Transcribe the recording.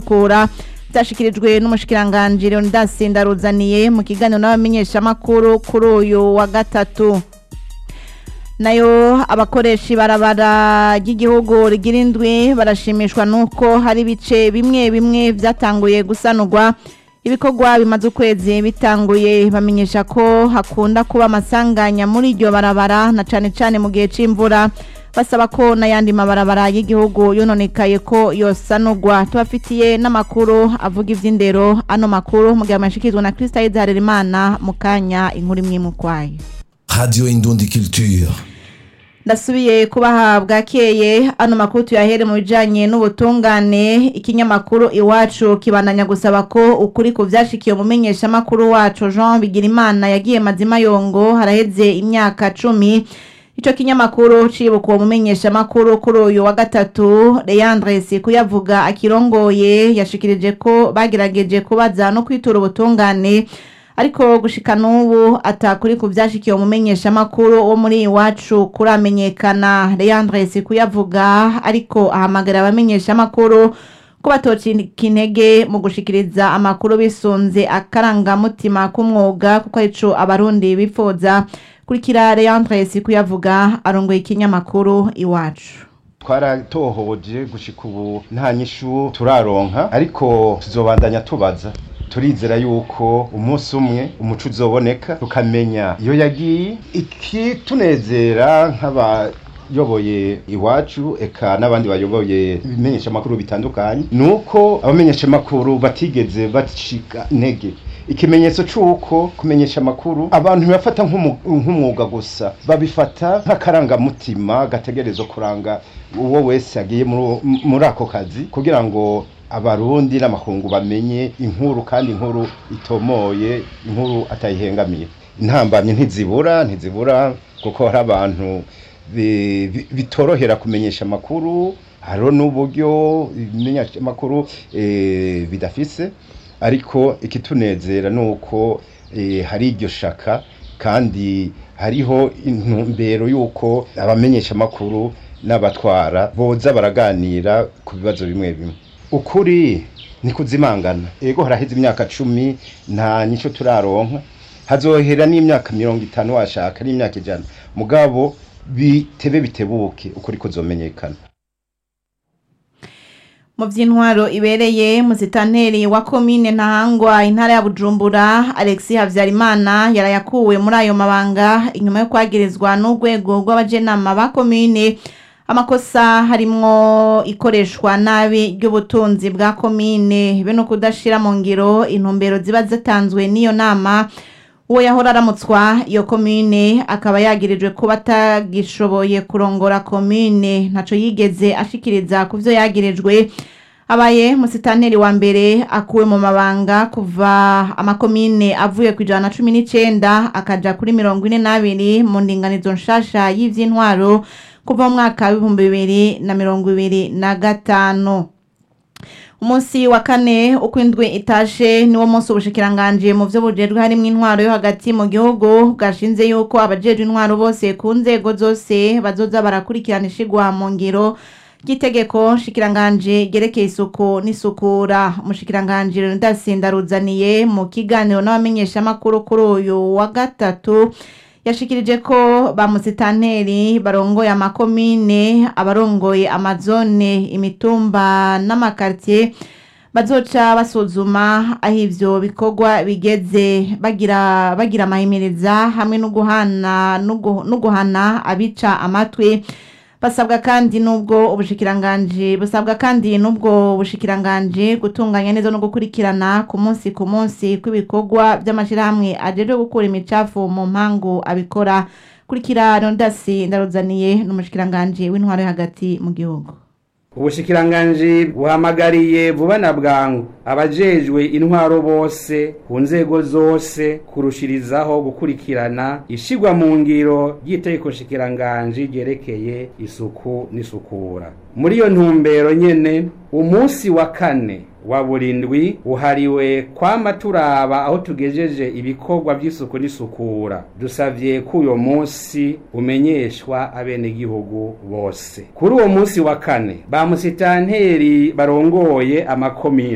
n'isukura byashikirijwe n'umushikiranganji Leonidas Ndaruzaniye mu kiganiro n'abamenyeshamakuru kuri uyu wa gatatu nayo abakoresha ibarabara ry'igihugu rigira indwi barashimishwa nuko hari ibice bimwe bimwe byatanguye gusanurwa ibikorwa bimaze ukwezi bitanguye bamenyesha ko hakunda kuba amasanganya muri iryo barabara na cane cane mu gihe c'imvura basaba ko n'ayandi mabarabara y'igihugu yononekaye ko yosanurwa tubafitiye n'amakuru avuga ivy'indero ano makuru mu gihe amashikizwa na Krista Harerimana mu kanya inkuru imwe mu kwayo Radio Indundi Culture. ndasubiye kubaha bwakeye ano makuru tuyahere mu bijanye n'ubutungane ikinyamakuru iwacu kibandanya gusaba ko ukuri ku vyashikiye umumenyeshamakuru wacu Jean Bigirimana yagiye mazima yongo haraheze imyaka cumi ico kinyamakuru cibuka uwo mumenyeshamakuru kuri uyu wa gatatu Leandre Sikuyavuga akirongoye yashikirije ko bagerageje kubaza no kwitura ubutungane ariko gushika n'ubu atakuri ku vyashikiye umumenyeshamakuru wo muri iwacu kuramenyekana Leandre Sikuyavuga ariko ahamagara abamenyeshamakuru ko batocika intege mu gushikiriza amakuru bisunze akarangamutima k'umwuga kuko arico abarundi bifuza kurikira Leandre Sikuyavuga arongoye ikinyamakuru iwacu twaratohoje gushika ubu nta nyishu turaronka ariko tuzobandanya tubaza turizera yuko umunsi umwe umuco uzoboneka tukamenya iyo yagiye ikitunezera nk'abayoboye iwacu eka n'abandi bayoboye ibimenyeshamakuru bitandukanye ni uko abamenyeshamakuru batigeze bacika intege ikimenyetso c'uko kumenyesha amakuru abantu ntibafata nk'umwuga gusa babifata nk'akarangamutima gategerezwa kuranga uwo wese yagiye muri ako kazi kugira ngo abarundi n'amakungu bamenye inkuru kandi inkuru itomoye inkuru atayihengamiye intambamye ntizibura ntizibura kuko hari abantu bitorohera kumenyesha amakuru hariho n'uburyo ibimenyeshamakuru bidafise ariko ikitunezera ni uko hari iryo shaka kandi hariho intumbero y'uko abamenyeshamakuru n'abatwara boza baraganira ku bibazo bimwe bimwe ukuri ni kuzimangana ego haraheze imyaka cumi nta nico turaronka hazohera n'imyaka mirongo itanu washaka n'imyaka ijana mugabo bitebe bitebuke ukuri kuzomenyekana mu by'intwaro ibereye musitanteri wa komine ntahangwa intara ya bujumbura alexi habyarimana yarayakuwe muri ayo mabanga inyuma yo kwagirizwa n'urwego rw'abajenama ba komine amakosa harimwo ikoreshwa nabi ry'ubutunzi bwa komine be no kudashira mu ngiro intumbero ziba zatanzwe n'iyo nama uwo yahora aramutswa iyo komine akaba yagirijwe kuba atagishoboye kurongora komine ntaco yigeze ashikiriza ku vyo yagirijwe abaye musitanteri wa mbere akuwe mu mabanga kuva amakomine avuye ku ijana na cumi n'icenda akaja kuri mirongo ine n'abiri mu ndinganizo nshasha y'ivy'intwaro kuva mu mwaka w'ibihumbi bibiri na mirongo ibiri na gatanu umunsi wa kane uko indwi itashe niwo munsi ubushikiranganje mu vyo bujejwe harimwo intwaro yo hagati mu gihugu bwashinze yuko abajejwe intwaro bose ku nzego zose bazoza barakurikirana ishigwa mu ngiro ry'itegeko shikiranganje ryerekeye isuku n'isukura umushikiranganje Leonidas Ndaruzaniye mu kiganiro n'abamenyeshamakuru kuri uyu wa gatatu yashikirije ko ba musitanteri barongoye amakomine abarongoye amazone imitumba n'amakartier bazoca basuzuma aho ivyo bikorwa bigeze bagira bagira amahimiriza hamwe no guhana no guhana abica amatwi basabwa kandi nubwo ubushikiranganje busabwa kandi nubwo bushikiranganje gutunganya neza no gukurikirana ku munsi ku munsi kw'ibikorwa by'amashirahamwe ajeje gukura imicafu mu mpangu abikora kurikira Rondasi ndaruzaniye n'umushikiranganje w'intwaro yo hagati mu gihugu ubushikiranganji buhamagariye vuba na bwangu abajejwe intwaro bose ku nzego zose kurushirizaho gukurikirana ishigwa mu ngiro ry'itegeko shikiranganji ryerekeye isuku n'isukura muri iyo ntumbero nyene umunsi wa kane wa burindwi uhariwe kwama turaba aho tugejeje ibikorwa by'isuku n'isukura dusavye ko uyo munsi umenyeshwa abenegihugu bose kuri uwo munsi wa kane ba musitanteri barongoye amakomine